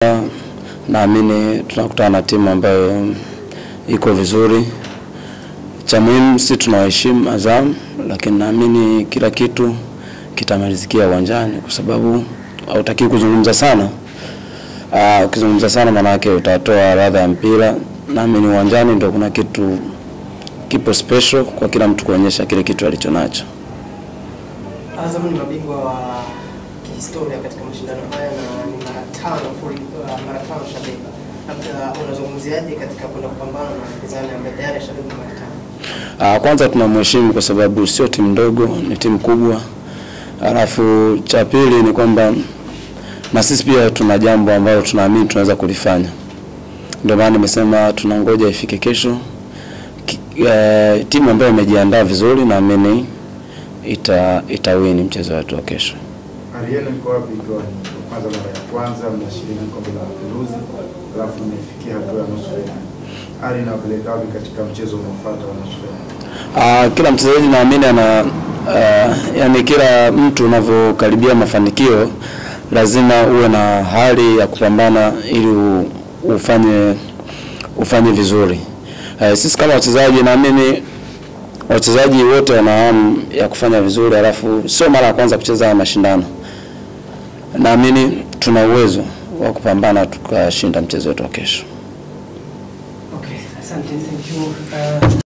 tumekuja, naamini tunakutana na timu ambayo iko vizuri. Cha muhimu si tunawaheshimu Azam, lakini naamini kila kitu kitamalizikia uwanjani, kwa sababu hautaki kuzungumza sana. Ah, ukizungumza sana maana yake utatoa ladha ya mpira. Naamini uwanjani ndio kuna kitu kipo special kwa kila mtu kuonyesha kile kitu alicho nacho. Azam ni mabingwa wa kihistoria katika mashindano haya na ni mara tano mfuli- uh, mara tano shabeba. Labda unazungumziaje katika kwenda kupambana na mpinzani ambaye tayari ashabeba mara tano? Ah, kwanza tunamheshimu kwa sababu sio timu ndogo, ni timu kubwa. Alafu cha pili ni kwamba na sisi pia tuna jambo ambalo tunaamini tunaweza kulifanya. Ndio maana nimesema tunangoja ifike kesho. Ki- eh, timu ambayo imejiandaa vizuri naamini ita itawini mchezo wetu wa kesho. Hali yenu iko wapi ikiwa ni kwanza mara ya kwanza mnashiriki kombe la Mapinduzi alafu mmefikia hatua ya nusu fainali? Hali inawapeleka wapi katika mchezo unaofuata wa nusu fainali? Ah, kila mchezaji naamini ana uh, yani kila mtu unavyokaribia mafanikio lazima uwe na hali ya kupambana ili u, ufanye ufanye vizuri. Uh, sisi kama wachezaji naamini wachezaji wote wana hamu ya kufanya vizuri, alafu sio mara ya kwanza kucheza haya mashindano. Naamini tuna uwezo wa kupambana tukashinda mchezo wetu wa kesho. Okay, asante, thank you. Uh,